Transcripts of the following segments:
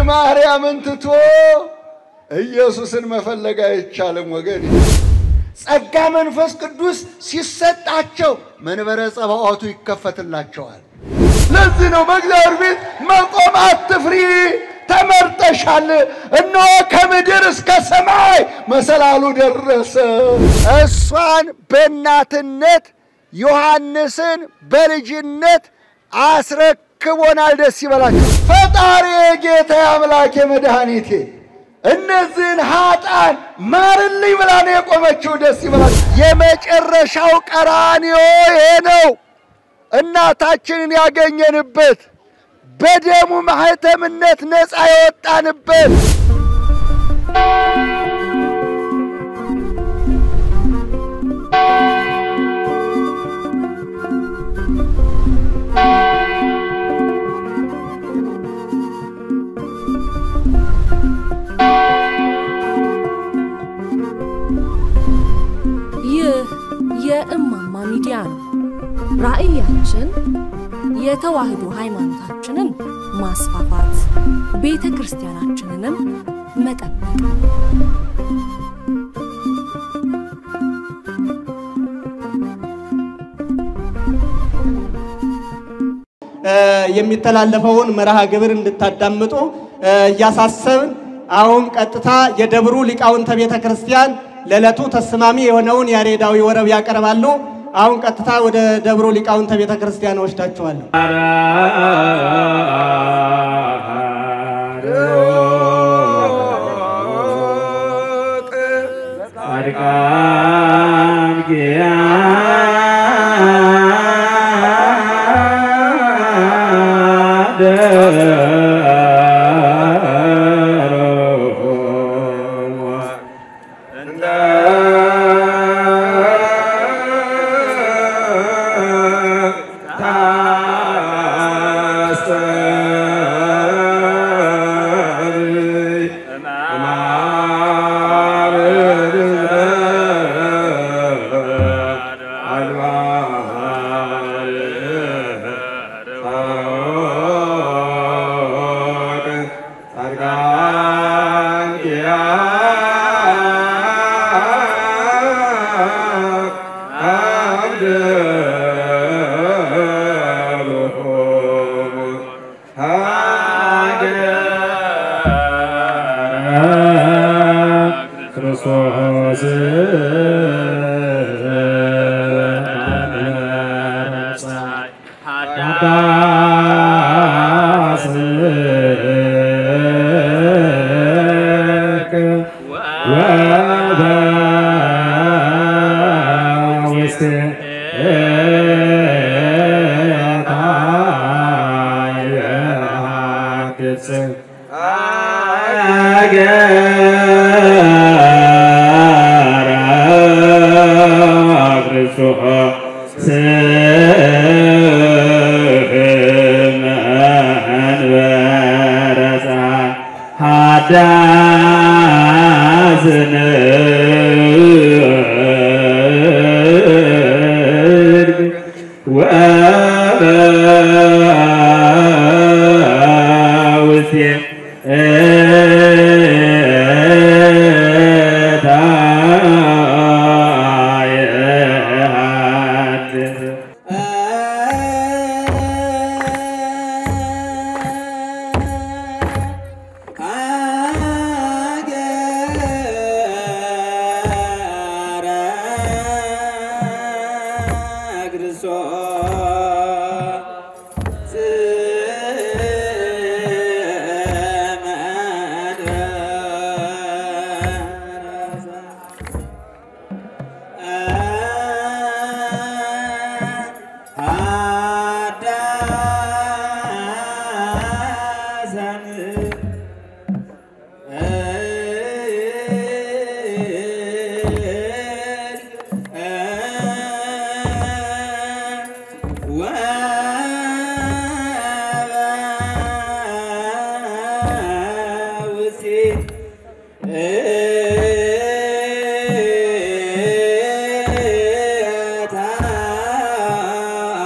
ማርያምን ትቶ ኢየሱስን መፈለግ አይቻልም ወገን። ጸጋ መንፈስ ቅዱስ ሲሰጣቸው መንበረ ጸባዖቱ ይከፈትላቸዋል። ለዚህ ነው በእግዚአብሔር ቤት መቆም አትፍሪ፣ ተመርጠሻል። እነሆ ከምድር እስከ ሰማይ መሰላሉ ደረሰ። እሷን በእናትነት ዮሐንስን በልጅነት አስረክቦናል። ደስ ይበላችሁ። ፈጣሪ ጌታ አምላኬ መድኃኒቴ እነዚህን ኃጣን ማርልኝ ብላ ነው የቆመችው። ደስ ይበላችሁ። የመጨረሻው ቀራንዮ ይሄ ነው። እናታችንን ያገኘንበት በደሙ ማህተምነት ነፃ የወጣንበት ይህ የእማማ ሚዲያ ነው። ራዕያችን የተዋህዶ ሃይማኖታችንን ማስፋፋት፣ ቤተ ክርስቲያናችንንም መጠበቅ የሚተላለፈውን መርሃ ግብር እንድታዳምጡ እያሳሰብን አሁን ቀጥታ የደብሩ ሊቃውንተ ቤተ ክርስቲያን ለዕለቱ ተስማሚ የሆነውን ያሬዳዊ ወረብ ያቀርባሉ። አሁን ቀጥታ ወደ ደብሩ ሊቃውንተ ቤተ ክርስቲያን ወስዳችኋለሁ።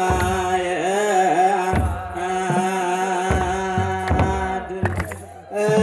አ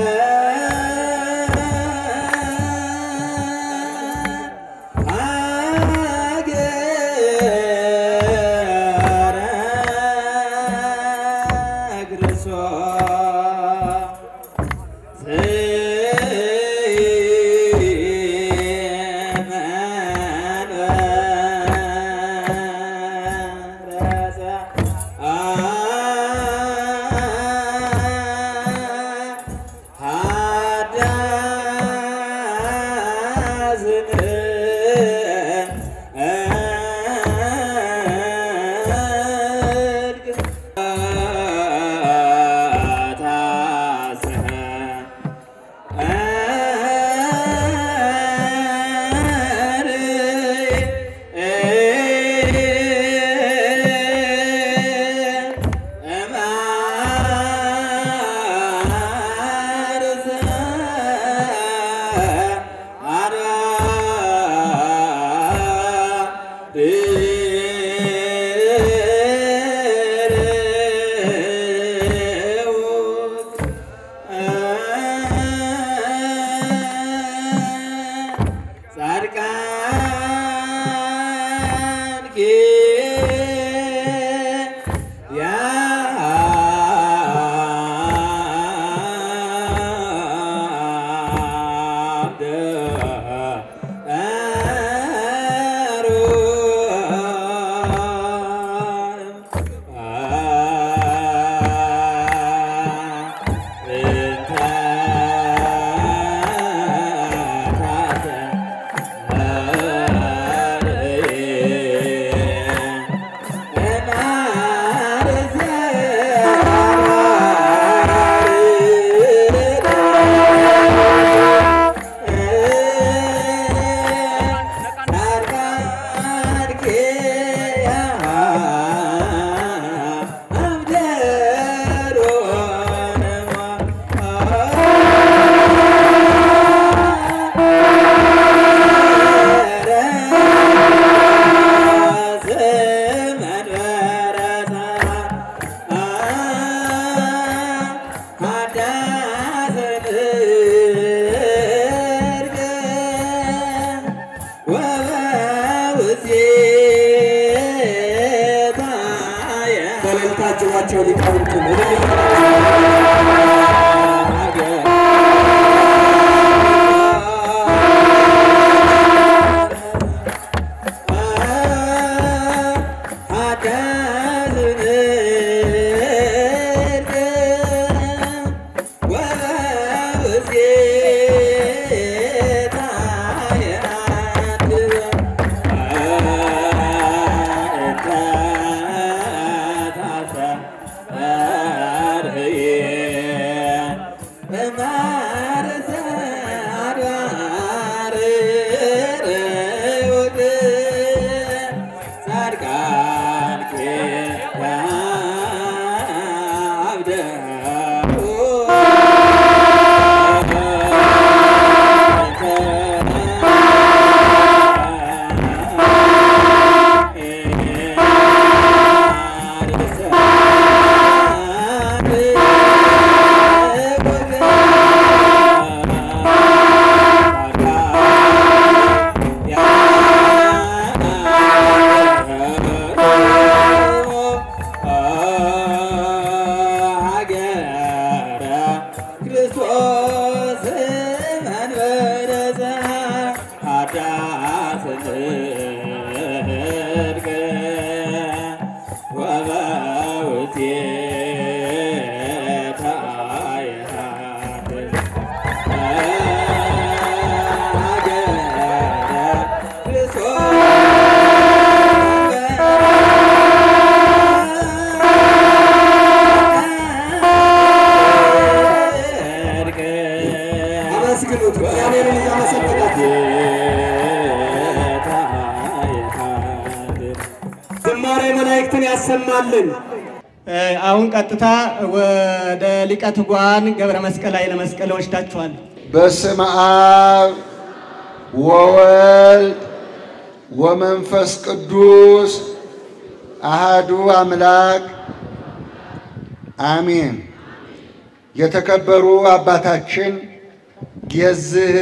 ክርስቶስ መንበረ ኃጢአት ጽድቅ ወበውእቴተ ይሃድር ሀገረ አመስግኑት፣ እግዚአብሔርን እያመሰገናችሁ ዝማሬ መላእክትን ያሰማልን። አሁን ቀጥታ ወደ ሊቀ ትጉሃን ገብረ መስቀል ኃይለ መስቀል ወስዳችኋል። በስመ አብ ወወልድ ወመንፈስ ቅዱስ አሃዱ አምላክ አሜን። የተከበሩ አባታችን የዚህ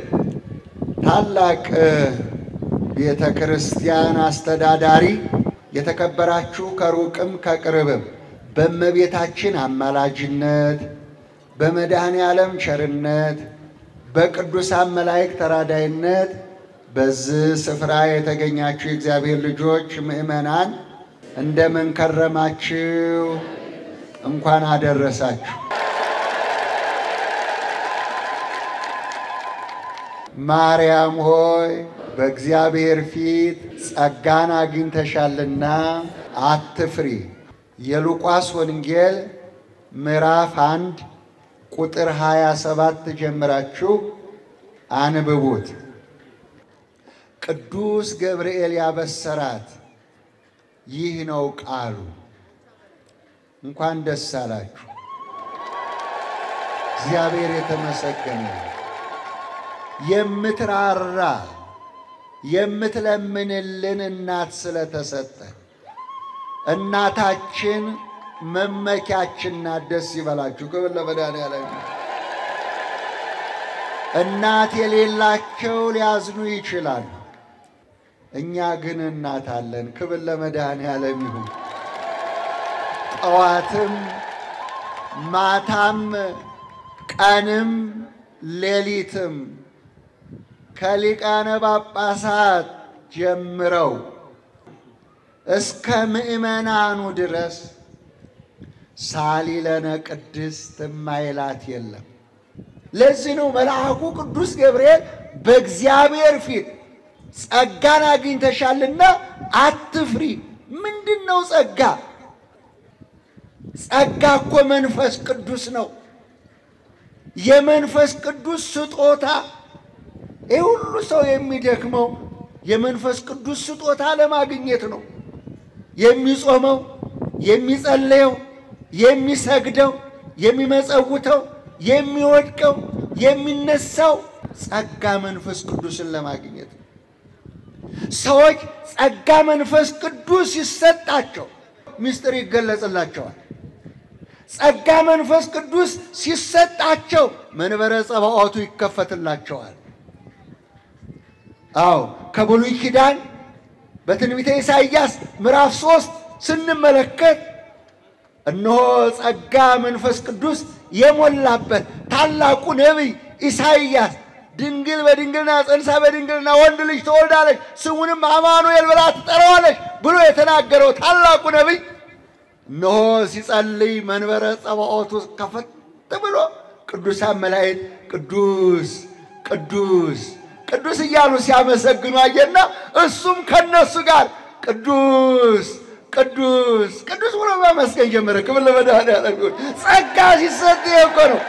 ታላቅ ቤተ ክርስቲያን አስተዳዳሪ፣ የተከበራችሁ ከሩቅም ከቅርብም በእመቤታችን አማላጅነት በመድኃኔ ዓለም ቸርነት በቅዱሳን መላእክት ተራዳይነት በዚህ ስፍራ የተገኛችሁ የእግዚአብሔር ልጆች ምእመናን እንደምን ከረማችሁ? እንኳን አደረሳችሁ። ማርያም ሆይ በእግዚአብሔር ፊት ጸጋን አግኝተሻልና አትፍሪ። የሉቃስ ወንጌል ምዕራፍ አንድ ቁጥር 27 ጀምራችሁ አንብቡት። ቅዱስ ገብርኤል ያበሰራት ይህ ነው ቃሉ። እንኳን ደስ አላችሁ። እግዚአብሔር የተመሰገነ ይሁን። የምትራራ የምትለምንልን እናት ስለተሰጠን እናታችን መመኪያችን ናት። ደስ ይበላችሁ። ክብር ለመድኃኒዓለም ይሁን። እናት የሌላቸው ሊያዝኑ ይችላሉ። እኛ ግን እናት አለን። ክብር ለመድኃኒዓለም ይሁን። ጠዋትም ማታም ቀንም ሌሊትም ከሊቃነ ጳጳሳት ጀምረው እስከ ምእመናኑ ድረስ ሳሊለነ ቅድስት እማይላት የለም። ለዚህ ነው መልአኩ ቅዱስ ገብርኤል በእግዚአብሔር ፊት ጸጋን አግኝተሻልና አትፍሪ። ምንድን ነው ጸጋ? ጸጋ እኮ መንፈስ ቅዱስ ነው። የመንፈስ ቅዱስ ስጦታ። ይህ ሁሉ ሰው የሚደክመው የመንፈስ ቅዱስ ስጦታ ለማግኘት ነው። የሚጾመው፣ የሚጸለየው፣ የሚሰግደው፣ የሚመጸውተው፣ የሚወድቀው፣ የሚነሳው ጸጋ መንፈስ ቅዱስን ለማግኘት ነው። ሰዎች ጸጋ መንፈስ ቅዱስ ይሰጣቸው ምስጢር ይገለጽላቸዋል። ጸጋ መንፈስ ቅዱስ ሲሰጣቸው መንበረ ጸባዖቱ ይከፈትላቸዋል። አዎ ከብሉይ ኪዳን በትንቢተ ኢሳይያስ ምዕራፍ ሶስት ስንመለከት እነሆ ጸጋ መንፈስ ቅዱስ የሞላበት ታላቁ ነቢይ ኢሳይያስ ድንግል በድንግልና ጸንሳ በድንግልና ወንድ ልጅ ትወልዳለች ስሙንም አማኑኤል ብላ ትጠራዋለች ብሎ የተናገረው ታላቁ ነቢይ እነሆ ሲጸልይ መንበረ ጸባዖቱ ከፈት ብሎ ቅዱሳን መላእክት ቅዱስ ቅዱስ ቅዱስ እያሉ ሲያመሰግኑ አየና እሱም ከነሱ ጋር ቅዱስ ቅዱስ ቅዱስ ብሎ ማመስገን ጀመረ። ክብር ለመድኃኒዓለም ይሁን። ጸጋ ሲሰጥ ይሄ እኮ ነው።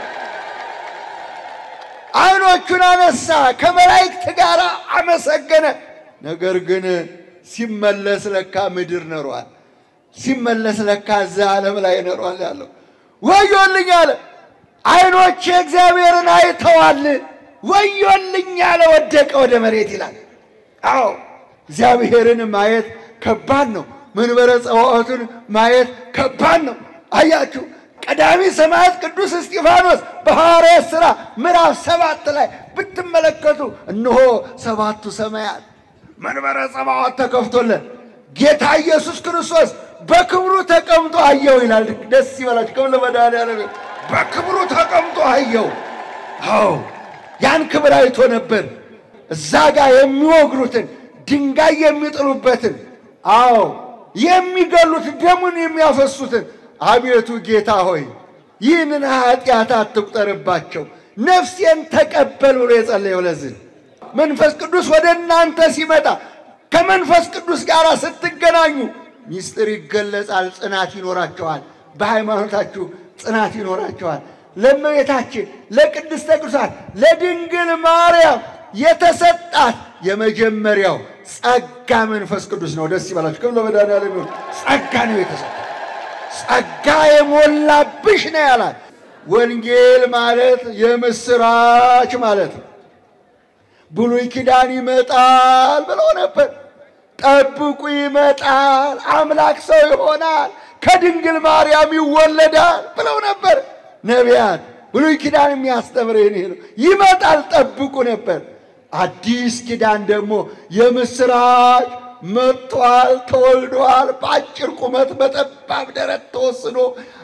ዓይኖቹን አነሳ፣ ከመላእክት ጋር አመሰገነ። ነገር ግን ሲመለስ ለካ ምድር ነሯል። ሲመለስ ለካ እዚያ ዓለም ላይ ነሯል ያለው ወዮልኝ አለ። ዓይኖቼ እግዚአብሔርን አይተዋል። ወዮልኝ አለ። ወደቀ ወደ መሬት ይላል። አዎ እግዚአብሔርን ማየት ከባድ ነው። መንበረ ጸባዖቱን ማየት ከባድ ነው። አያችሁ ቀዳሚ ሰማዕት ቅዱስ እስጢፋኖስ በሐዋርያት ሥራ ምዕራፍ ሰባት ላይ ብትመለከቱ እነሆ ሰባቱ ሰማያት መንበረ ጸባዖት ተከፍቶለን ጌታ ኢየሱስ ክርስቶስ በክብሩ ተቀምጦ አየው ይላል። ደስ ይበላችሁ። ክብር ለመድኃኒዓለም ይሁን። በክብሩ ተቀምጦ አየው። አዎ ያን ክብር አይቶ ነበር። እዛ ጋር የሚወግሩትን ድንጋይ የሚጥሉበትን፣ አዎ የሚገሉት ደሙን የሚያፈሱትን፣ አቤቱ ጌታ ሆይ ይህንን ኃጢአት አትቁጠርባቸው፣ ነፍሴን ተቀበል ብሎ የጸለየው ለዚህ መንፈስ ቅዱስ ወደ እናንተ ሲመጣ ከመንፈስ ቅዱስ ጋር ስትገናኙ ሚስጥር ይገለጻል፣ ጽናት ይኖራቸዋል። በሃይማኖታችሁ ጽናት ይኖራቸዋል። ለእመቤታችን ለቅድስተ ቅዱሳን ለድንግል ማርያም የተሰጣት የመጀመሪያው ጸጋ መንፈስ ቅዱስ ነው። ደስ ይበላችሁ። ክብር ለመድኃኒዓለም ይሁን። ጸጋ ነው የተሰጣት። ጸጋ የሞላብሽ ነው ያላት። ወንጌል ማለት የምስራች ማለት ነው። ብሉይ ኪዳን ይመጣል ብለው ነበር። ጠብቁ ይመጣል፣ አምላክ ሰው ይሆናል፣ ከድንግል ማርያም ይወለዳል ብለው ነበር ነቢያት። ብሉይ ኪዳን የሚያስተምር ይሄ ነው። ይመጣል ጠብቁ ነበር። አዲስ ኪዳን ደግሞ የምስራች መጥቷል፣ ተወልዷል፣ በአጭር ቁመት በጠባብ ደረት ተወስኖ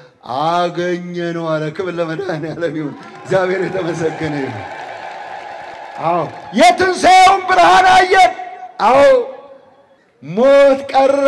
አገኘ ነው አለ። ክብር ለመድኃኒዓለም ይሁን። እግዚአብሔር የተመሰገነ ይሁን። አዎ የትንሣኤውን ብርሃን አየን። አዎ ሞት ቀረ።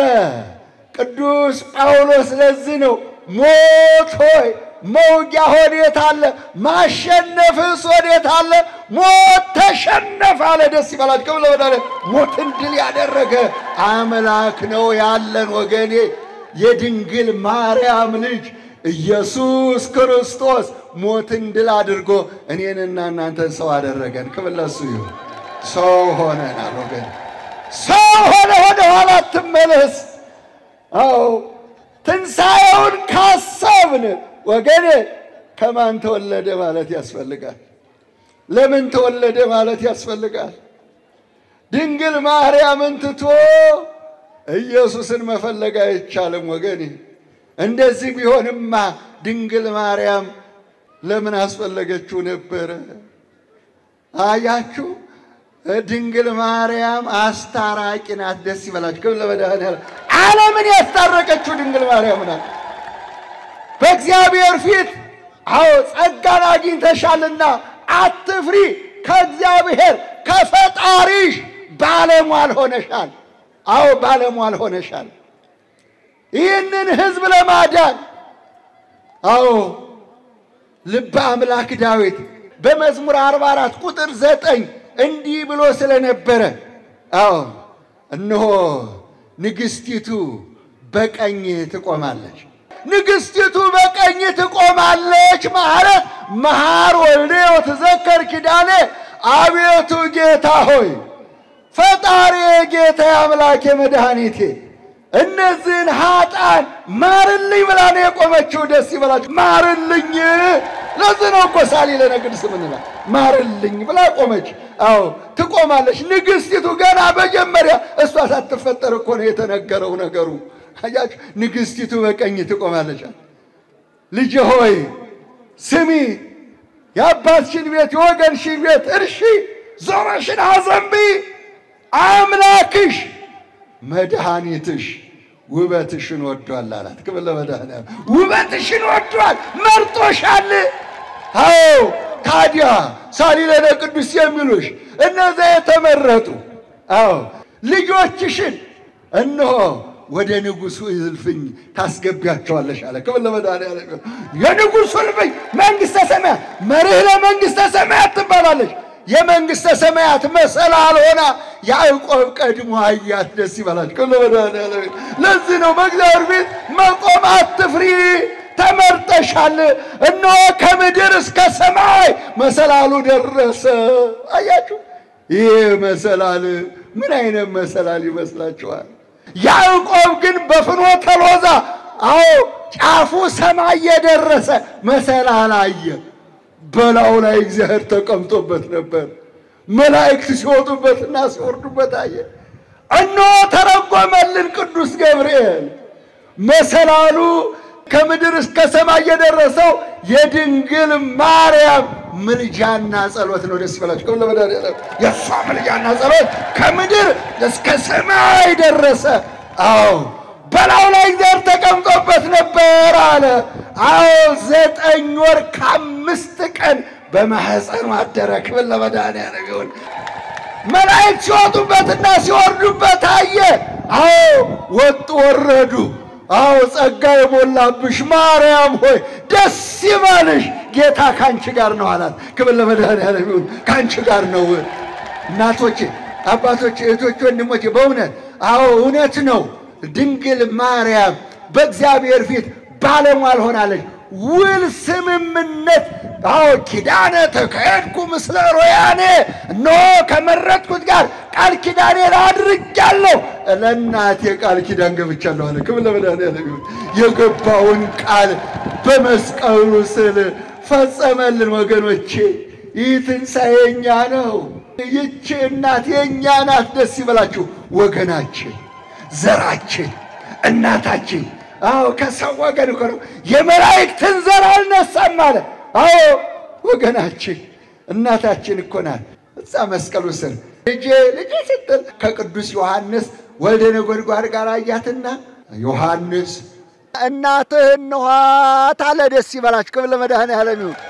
ቅዱስ ጳውሎስ ለዚህ ነው ሞት ሆይ መውጊያ ወዴት አለ? ማሸነፍስ ወዴት አለ? ሞት ተሸነፍ አለ። ደስ ይበላችሁ። ክብር ለመድኃኒዓለም። ሞትን ድል ያደረገ አምላክ ነው ያለን ወገኔ። የድንግል ማርያም ልጅ ኢየሱስ ክርስቶስ ሞትን ድል አድርጎ እኔንና እናንተን ሰው አደረገን። ክብር ለእሱ ይሁን። ሰው ሆነናል ወገን፣ ሰው ሆነ። ወደ ኋላ አትመለስ። አዎ ትንሣኤውን ካሰብን ወገኔ ከማን ተወለደ ማለት ያስፈልጋል። ለምን ተወለደ ማለት ያስፈልጋል። ድንግል ማርያምን ትቶ ኢየሱስን መፈለግ አይቻልም ወገኔ። እንደዚህ ቢሆንማ ድንግል ማርያም ለምን አስፈለገችው ነበረ? አያችሁ፣ ድንግል ማርያም አስታራቂ ናት። ደስ ይበላችሁ። ክብር ለመድኃኒዓለም። ዓለምን ያስታረቀችው ድንግል ማርያም ናት። በእግዚአብሔር ፊት አዎ ጸጋን አግኝተሻልና አትፍሪ፣ ከእግዚአብሔር ከፈጣሪሽ ባለሟል ሆነሻል። አዎ ባለሟል ሆነሻል። ይህንን ሕዝብ ለማዳን አዎ ልበ አምላክ ዳዊት በመዝሙር 44 ቁጥር ዘጠኝ እንዲህ ብሎ ስለነበረ አዎ እነሆ ንግሥቲቱ በቀኝ ትቆማለች። ንግሥቲቱ በቀኝ ትቆማለች ማለት መሐር ወልዴ ወትዘከር ኪዳኔ፣ አቤቱ ጌታ ሆይ ፈጣሪ ጌታ አምላኬ መድኃኒቴ እነዚህን ኃጣን ማርልኝ ብላ ነው የቆመችው። ደስ ይበላችሁ። ማርልኝ። ለዚህ ነው እኮ ሳሊ ለነግድ ምንላ ማርልኝ ብላ ቆመች። አዎ ትቆማለች። ንግሥቲቱ ገና መጀመሪያ እሷ ሳትፈጠር እኮ ነው የተነገረው ነገሩ። አያችሁ፣ ንግሥቲቱ በቀኝ ትቆማለች። ልጅ ሆይ ስሚ፣ የአባትሽን ቤት የወገንሽን ቤት እርሺ፣ ዞረሽን አዘንቢ። አምላክሽ መድኃኒትሽ ውበትሽን ወዷል አላት። ክብር ለመድኃኒዓለም። ውበትሽን ወዷል፣ መርጦሻል። አዎ ታዲያ ሳሊለነ ቅዱስ የሚሉሽ እነዚያ የተመረጡ አዎ ልጆችሽን እነሆ ወደ ንጉሡ እልፍኝ ታስገቢያቸዋለሽ አለ። ክብር ለመድኃኒዓለም። የንጉሡ እልፍኝ መንግሥተ ሰማያት መርህ ለመንግሥተ ሰማያት ትባላለች። የመንግሥተ ሰማያት መሰላል ሆና ያዕቆብ ቀድሞ አያት። ደስ ይበላችሁ። ክብር ለመድኃኒዓለም። ለዚህ ነው በእግዚአብሔር ፊት መቆም አትፍሪ፣ ተመርጠሻል። እነሆ ከምድር እስከ ሰማይ መሰላሉ ደረሰ። አያችሁ፣ ይህ መሰላል ምን አይነት መሰላል ይመስላችኋል? ያዕቆብ ግን በፍኖተ ሎዛ አዎ ጫፉ ሰማይ የደረሰ መሰላል አየ። በላዩ ላይ እግዚአብሔር ተቀምጦበት ነበር። መላእክት ሲወጡበትና ሲወርዱበት አየ። እነሆ ተረጎመልን ቅዱስ ገብርኤል። መሰላሉ ከምድር እስከ ሰማይ የደረሰው የድንግል ማርያም ምልጃና ጸሎት ነው። ደስ ይበላችሁ። ከሁሉ ለመድኃኒዓለም የእሷ ምልጃና ጸሎት ከምድር እስከ ሰማይ ደረሰ። አዎ በላዩ ላይ ዘር ተቀምጦበት ነበር አለ። አዎ ዘጠኝ ወር ከአምስት ቀን በማህፀኑ አደረ። ክብር ለመድኃኒዓለም ይሁን። መላእክት ሲወጡበትና ሲወርዱበት አየ። አዎ ወጡ ወረዱ። አዎ ጸጋ የሞላብሽ ማርያም ሆይ ደስ ይበልሽ፣ ጌታ ከአንቺ ጋር ነው አላት። ክብር ለመድኃኒዓለም ይሁን። ከአንቺ ጋር ነው። እናቶቼ፣ አባቶቼ፣ እህቶቼ፣ ወንድሞቼ በእውነት አዎ እውነት ነው። ድንግል ማርያም በእግዚአብሔር ፊት ባለሟል ሆናለች። ውል ስምምነት አዎ ኪዳነ ተካሄድኩ ምስለ ሮያኔ እነሆ ከመረጥኩት ጋር ቃል ኪዳኔን አድርጃለሁ፣ ለእናቴ ቃል ኪዳን ገብቻለሁ አለ። ክብር ለመድኃኒዓለም ይሁን። የገባውን ቃል በመስቀሉ ስል ፈጸመልን። ወገኖቼ ይህ ትንሣኤ የእኛ ነው። ይቺ እናት የእኛ ናት። ደስ ይበላችሁ ወገናችን፣ ዘራችን፣ እናታችን አዎ ከሰው ወገን እኮ ነው። የመላእክትን ዘር አልነሳም አለ። አዎ ወገናችን እናታችን እኮ ናት። እዛ መስቀሉ ስር ልጄ ልጄ ስትል ከቅዱስ ዮሐንስ ወልደ ነጎድጓድ ጋር አያትና ዮሐንስ እናትህ እንኋት አለ። ደስ ይበላችሁ። ክብር ለመድኃኔዓለም ይሁን።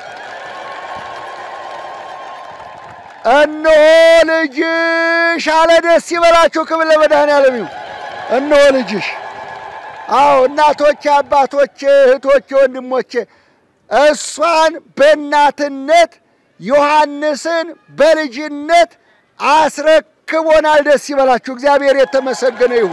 እነሆ ልጅሽ አለ። ደስ ይበላችሁ። ክብር ለመድኃኔዓለም ይሁን። እነሆ ልጅሽ አዎ እናቶቼ፣ አባቶቼ፣ እህቶቼ፣ ወንድሞቼ እሷን በእናትነት ዮሐንስን በልጅነት አስረክቦናል። ደስ ይበላችሁ። እግዚአብሔር የተመሰገነ ይሁን።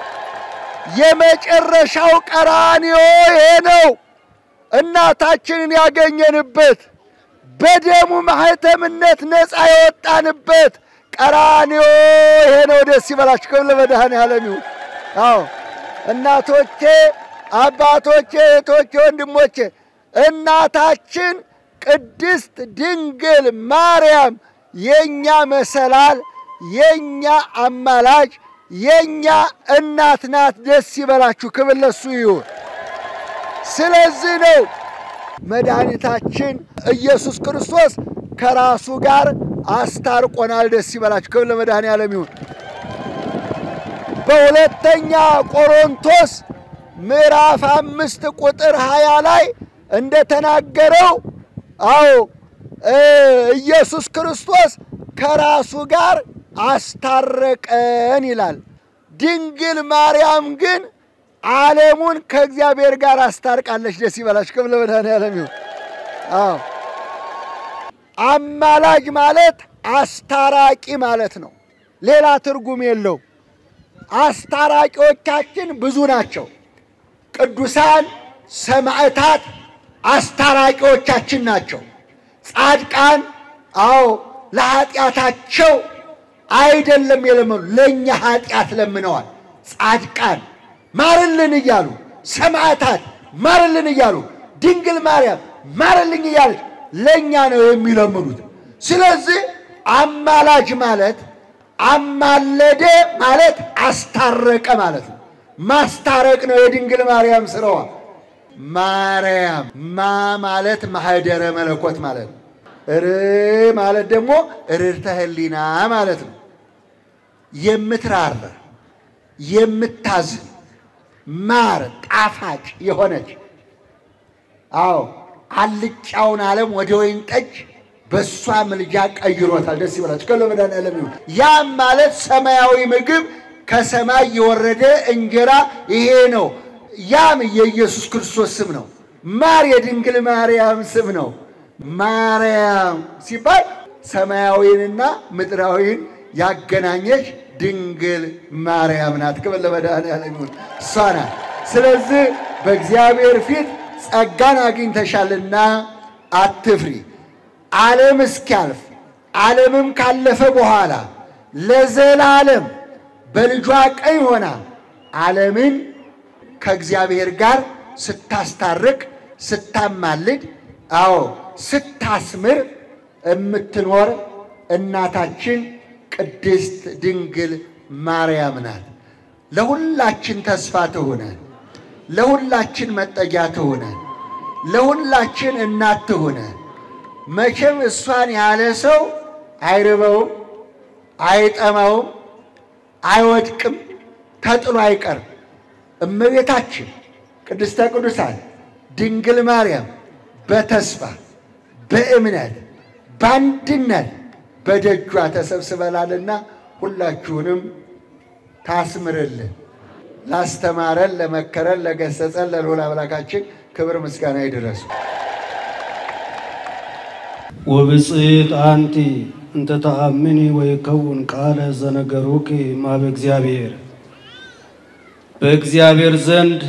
የመጨረሻው ቀራንዮ ይሄ ነው። እናታችንን ያገኘንበት በደሙ ማህተምነት ነፃ የወጣንበት ቀራንዮ ይሄ ነው። ደስ ይበላችሁ። ክብር ለመድኃኔዓለም ይሁን። አዎ እናቶቼ፣ አባቶቼ፣ እህቶቼ፣ ወንድሞቼ እናታችን ቅድስት ድንግል ማርያም የኛ መሰላል፣ የኛ አማላጅ፣ የኛ እናት ናት። ደስ ይበላችሁ። ክብር ለሱ ይሁን። ስለዚህ ነው መድኃኒታችን ኢየሱስ ክርስቶስ ከራሱ ጋር አስታርቆናል። ደስ ይበላችሁ። ክብር ለመድኃኔዓለም ይሁን። በሁለተኛ ቆሮንቶስ ምዕራፍ አምስት ቁጥር ሀያ ላይ እንደተናገረው አዎ ኢየሱስ ክርስቶስ ከራሱ ጋር አስታረቀን ይላል። ድንግል ማርያም ግን ዓለሙን ከእግዚአብሔር ጋር አስታርቃለች። ደስ ይበላችሁ። ክብር ለመድኃኔዓለም ይሁን። አዎ አማላጅ ማለት አስታራቂ ማለት ነው። ሌላ ትርጉም የለው። አስታራቂዎቻችን ብዙ ናቸው። ቅዱሳን ሰማዕታት አስታራቂዎቻችን ናቸው። ጻድቃን አዎ ለኃጢአታቸው አይደለም የለመኑ ለእኛ ኃጢአት ለምነዋል። ጻድቃን ማርልን እያሉ ሰማዕታት ማርልን እያሉ ድንግል ማርያም ማርልኝ እያለች ለእኛ ነው የሚለምኑት። ስለዚህ አማላጅ ማለት አማለደ ማለት አስታረቀ ማለት ነው። ማስታረቅ ነው የድንግል ማርያም ስራዋ። ማርያም ማ ማለት ማህደረ መለኮት ማለት ነው። ር ማለት ደግሞ ርርተ ህሊና ማለት ነው። የምትራራ የምታዝን ማር ጣፋጭ የሆነች አዎ አልጫውን ዓለም ወደ ወይን ጠጅ በእሷ ምልጃ ቀይሮታል። ደስ ይበላችሁ። ከሎ መድኃኔዓለም ይሁን። ያም ማለት ሰማያዊ ምግብ ከሰማይ የወረደ እንጀራ ይሄ ነው። ያም የኢየሱስ ክርስቶስ ስም ነው። ማር የድንግል ማርያም ስም ነው። ማርያም ሲባል ሰማያዊንና ምድራዊን ያገናኘች ድንግል ማርያም ናት። ክብር ለመድኃኔዓለም ይሁን። እሷ ናት። ስለዚህ በእግዚአብሔር ፊት ጸጋን አግኝተሻልና አትፍሪ። ዓለም እስኪያልፍ ዓለምም ካለፈ በኋላ ለዘላለም በልጇ ቀኝ ሆና ዓለምን ከእግዚአብሔር ጋር ስታስታርቅ፣ ስታማልድ፣ አዎ ስታስምር የምትኖር እናታችን ቅድስት ድንግል ማርያም ናት። ለሁላችን ተስፋ ትሁነን፣ ለሁላችን መጠጊያ ትሁነን፣ ለሁላችን እናት ትሁነን። መቼም እሷን ያለ ሰው አይርበውም፣ አይጠማውም፣ አይወድቅም፣ ተጥሎ አይቀርም። እመቤታችን ቅድስተ ቅዱሳን ድንግል ማርያም በተስፋ በእምነት በአንድነት በደጇ ተሰብስበናልና ሁላችሁንም ታስምርልን። ላስተማረን፣ ለመከረን፣ ለገሰጸን ለልዑል አምላካችን ክብር ምስጋና ይድረሱ። ወብፅዕት አንቲ እንተ ተአምኒ ወይከውን ቃለ ዘነገሩኪ እምኀበ እግዚአብሔር በእግዚአብሔር ዘንድ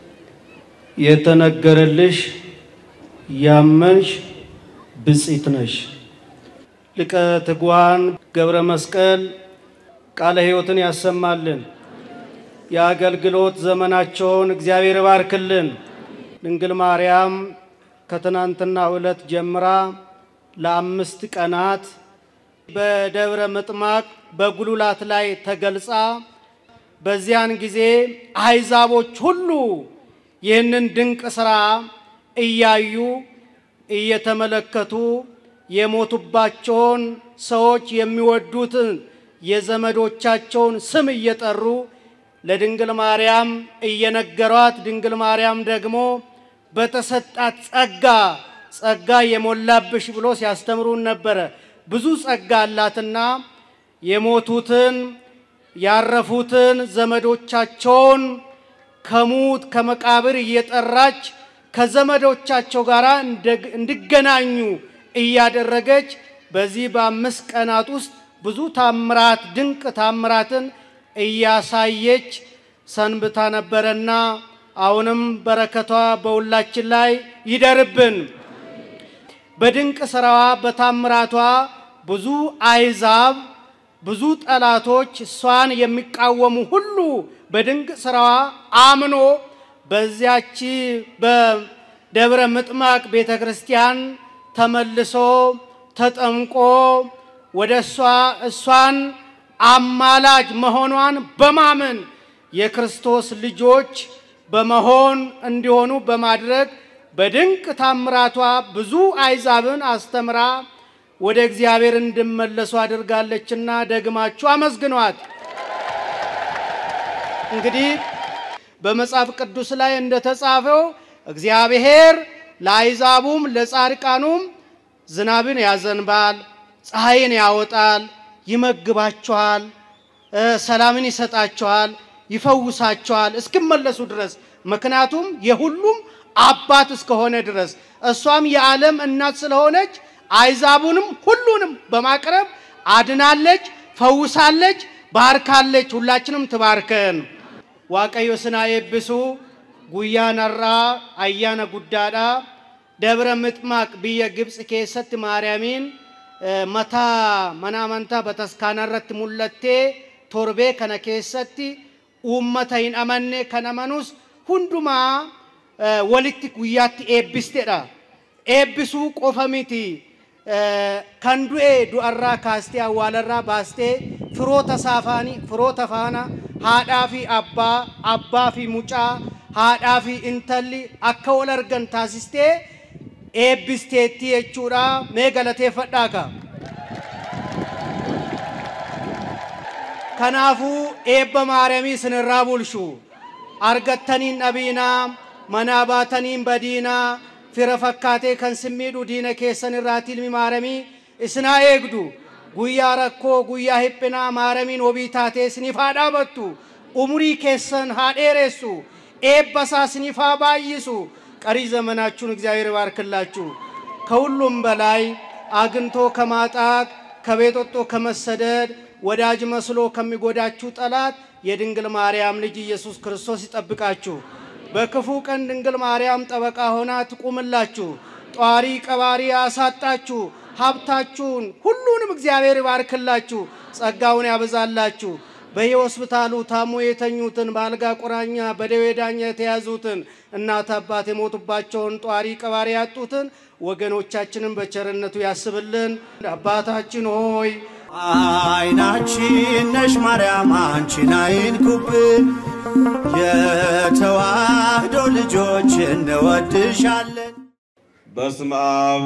የተነገረልሽ ያመንሽ ብፅዕት ነሽ። ሊቀ ትጉሃን ገብረ መስቀል ቃለ ሕይወትን ያሰማልን። የአገልግሎት ዘመናቸውን እግዚአብሔር ይባርክልን። ድንግል ማርያም ከትናንትና ዕለት ጀምራ ለአምስት ቀናት በደብረ ምጥማቅ በጉሉላት ላይ ተገልጻ በዚያን ጊዜ አሕዛቦች ሁሉ ይህንን ድንቅ ሥራ እያዩ እየተመለከቱ የሞቱባቸውን ሰዎች የሚወዱትን የዘመዶቻቸውን ስም እየጠሩ ለድንግል ማርያም እየነገሯት ድንግል ማርያም ደግሞ በተሰጣት ጸጋ ጸጋ የሞላብሽ ብሎ ሲያስተምሩን ነበረ። ብዙ ጸጋ አላትና የሞቱትን ያረፉትን ዘመዶቻቸውን ከሙት ከመቃብር እየጠራች ከዘመዶቻቸው ጋር እንዲገናኙ እያደረገች በዚህ በአምስት ቀናት ውስጥ ብዙ ታምራት ድንቅ ታምራትን እያሳየች ሰንብታ ነበረና አሁንም በረከቷ በሁላችን ላይ ይደርብን። በድንቅ ስራዋ በታምራቷ ብዙ አሕዛብ ብዙ ጠላቶች እሷን የሚቃወሙ ሁሉ በድንቅ ስራዋ አምኖ በዚያች በደብረ ምጥማቅ ቤተ ክርስቲያን ተመልሶ ተጠምቆ ወደ እሷ እሷን አማላጅ መሆኗን በማመን የክርስቶስ ልጆች በመሆን እንዲሆኑ በማድረግ በድንቅ ታምራቷ ብዙ አሕዛብን አስተምራ ወደ እግዚአብሔር እንዲመለሱ አድርጋለችና ደግማችሁ አመስግኗት። እንግዲህ በመጽሐፍ ቅዱስ ላይ እንደተጻፈው እግዚአብሔር ለአሕዛቡም ለጻድቃኑም ዝናብን ያዘንባል፣ ፀሐይን ያወጣል፣ ይመግባቸዋል፣ ሰላምን ይሰጣቸዋል፣ ይፈውሳቸዋል እስኪመለሱ ድረስ ምክንያቱም የሁሉም አባት እስከሆነ ድረስ እሷም የዓለም እናት ስለሆነች አሕዛቡንም ሁሉንም በማቅረብ አድናለች፣ ፈውሳለች፣ ባርካለች። ሁላችንም ትባርከን። ዋቀዮ ስና የብሱ ጉያ ነራ አያነ ጉዳዳ ደብረ ምጥማቅ ብየ ግብፅ ኬሰት ማርያሚን መታ መና አመንታ በተስካነረት ሙለቴ ቶርቤ ከነ ኬሰቲ ኡመተ ሂን አመኔ ከነመኑስ ሁንዱማ ወሊtti guyyaatti eebbisteedha. Eebbisuu qofa miti. Kan du'e du'arraa kaastee awwaalarraa baastee firoota saafaanii firoota faana haadhaa fi abbaa abbaa fi mucaa haadhaa fi intalli akka wal argan taasistee eebbisteetti jechuudha. Mee galateeffadhaa ka. Kanaafuu eebba maariyaamii isinirraa bulchu argattaniin dhabiinaa manaa baataniin badiinaa fira fakkaatee kan simmiidhu diina keessan irraati ilmi maaramii isinaa eegdu guyyaa rakkoo guyyaa hiphinaa maaramiin wabii taatee isiniif haa dhaabattu umurii keessan haa dheeressu eebba isaa isiniif haa baay'isu ቀሪ ዘመናችሁን እግዚአብሔር ይባርክላችሁ። ከሁሉም በላይ አግኝቶ ከማጣት ከቤት ወጥቶ ከመሰደድ ወዳጅ መስሎ ከሚጎዳችሁ ጠላት የድንግል ማርያም ልጅ ኢየሱስ ክርስቶስ ይጠብቃችሁ። በክፉ ቀን ድንግል ማርያም ጠበቃ ሆና ትቁምላችሁ። ጧሪ ቀባሪ ያሳጣችሁ፣ ሀብታችሁን ሁሉንም እግዚአብሔር ይባርክላችሁ፣ ጸጋውን ያበዛላችሁ። በየሆስፒታሉ ታሞ የተኙትን በአልጋ ቁራኛ በደዌ ዳኛ የተያዙትን እናት አባት የሞቱባቸውን ጧሪ ቀባሪ ያጡትን ወገኖቻችንን በቸርነቱ ያስብልን። አባታችን ሆይ አይናችን ነሽ ማርያም አንቺን አይንኩብን፣ የተዋህዶ ልጆች እንወድሻለን። በስመ አብ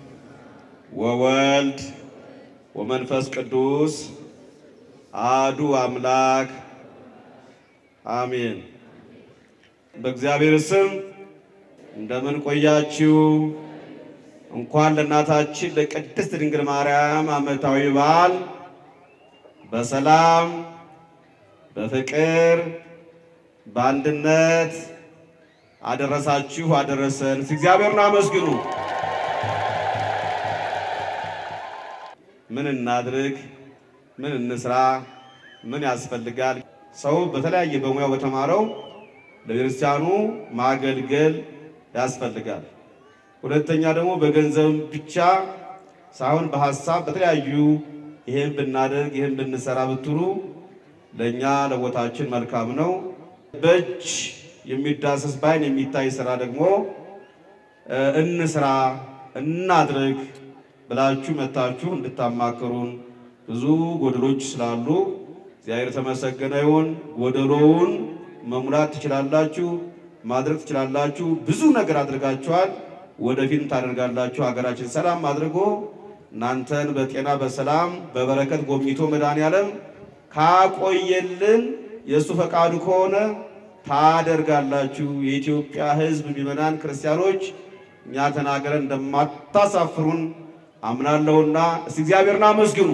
ወወልድ ወመንፈስ ቅዱስ አሐዱ አምላክ አሜን። በእግዚአብሔር ስም እንደምን ቆያችሁ? እንኳን ለእናታችን ለቅድስት ድንግል ማርያም ዓመታዊ በዓል በሰላም በፍቅር በአንድነት አደረሳችሁ አደረሰን። እስቲ እግዚአብሔርን አመስግኑ። ምን እናድርግ? ምን እንስራ? ምን ያስፈልጋል? ሰው በተለያየ በሙያው በተማረው ለቤተክርስቲያኑ ማገልገል ያስፈልጋል። ሁለተኛ ደግሞ በገንዘብ ብቻ ሳይሆን በሀሳብ በተለያዩ ይሄን ብናደርግ ይሄን ብንሰራ ብትሉ ለእኛ ለቦታችን መልካም ነው። በእጅ የሚዳሰስ በዓይን የሚታይ ስራ ደግሞ እንስራ እናድርግ ብላችሁ መታችሁ እንድታማክሩን ብዙ ጎደሎች ስላሉ እግዚአብሔር የተመሰገነ ይሁን። ጎደሎውን መሙላት ትችላላችሁ፣ ማድረግ ትችላላችሁ። ብዙ ነገር አድርጋችኋል፣ ወደፊትም ታደርጋላችሁ። ሀገራችን ሰላም አድርጎ እናንተን በጤና በሰላም በበረከት ጎብኝቶ መድኃኔዓለም ካቆየልን የእሱ ፈቃዱ ከሆነ ታደርጋላችሁ። የኢትዮጵያ ሕዝብ ምዕመናን ክርስቲያኖች እኛ ተናገረን እንደማታሳፍሩን አምናለሁና እስቲ እግዚአብሔርን አመስግኑ።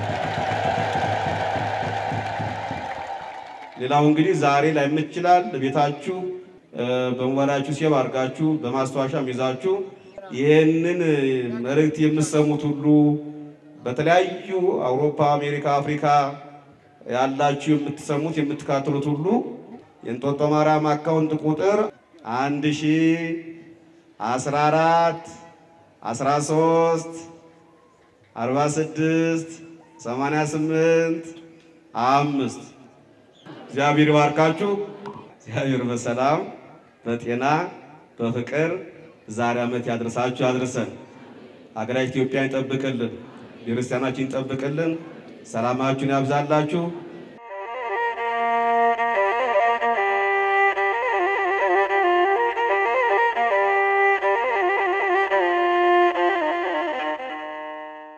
ሌላው እንግዲህ ዛሬ ላይ ይችላል ቤታችሁ በሞባይላችሁ ሴቭ አድርጋችሁ በማስታወሻም ይዛችሁ ይህንን መልእክት የምትሰሙት ሁሉ በተለያዩ አውሮፓ፣ አሜሪካ፣ አፍሪካ ያላችሁ የምትሰሙት የምትካተሉት ሁሉ የእንጦጦ ማርያም አካውንት ቁጥር አንድ ሺ አስራ አራት አስራ ሶስት አርባ ስድስት ሰማንያ ስምንት አምስት እግዚአብሔር ይባርካችሁ። እግዚአብሔር በሰላም በጤና በፍቅር ዛሬ ዓመት ያድርሳችሁ ያድርሰን። ሀገራችን ኢትዮጵያ ይጠብቅልን፣ ቤተክርስቲያናችን ይጠብቅልን፣ ሰላማችሁን ያብዛላችሁ።